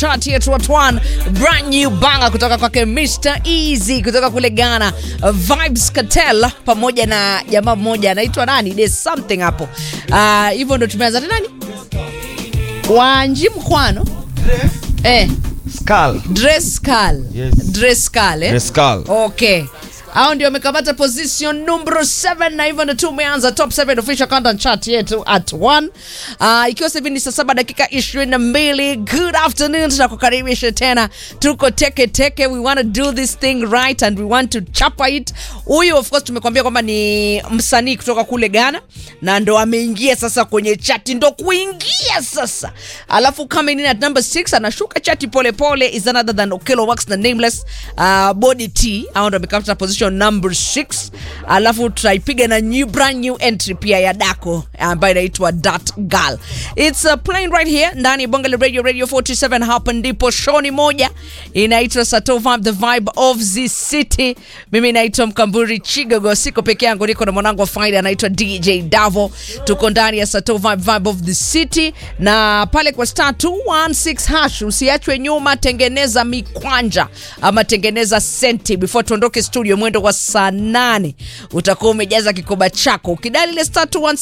chart yetu at one brand new banger kutoka kwake Mr Easy kutoka kule Ghana, Vibes Cartel pamoja na jamaa mmoja anaitwa nani, there's something hapo Ah, hivyo ndo tumeanza na nani, Wanji Mkwano eh, Skull. Drescal Yes. Drescal eh? Drescal. Okay. Hao ndio wamekamata position number 7 na hivyo ndio tumeanza top 7 official countdown chart yetu at 1. Uh, ikiwa sasa hivi ni saa saba dakika 22. Good afternoon, tunakukaribisha tena. Tuko teke teke. We want to do this thing right and we want to chapa it. Huyu of course tumekwambia kwamba ni msanii kutoka kule Ghana na ndo ameingia sasa kwenye chati, ndo kuingia sasa. Alafu coming in at number 6 anashuka chati pole pole is another than Okello Wax na Nameless uh, Body T. Hao ndo wamekamata position number 6. Alafu tutaipiga na new brand new entry pia ya Dako ambayo inaitwa Dat Girl. It's uh, playing right here ndani ya Bonga la Radio Radio 47 hapa ndipo show ni moja inaitwa Sato Vibe the vibe of the city. Mimi naitwa Mkamburi Chigogo, siko peke yangu, niko na mwanangu wa faida anaitwa DJ Davo. Tuko ndani ya Sato Vibe vibe of the city na pale kwa star 216 hash, usiachwe nyuma, tengeneza mikwanja ama tengeneza senti before tuondoke studio mwendo wa saa nane utakuwa umejaza kikoba chako ukidali ile star 216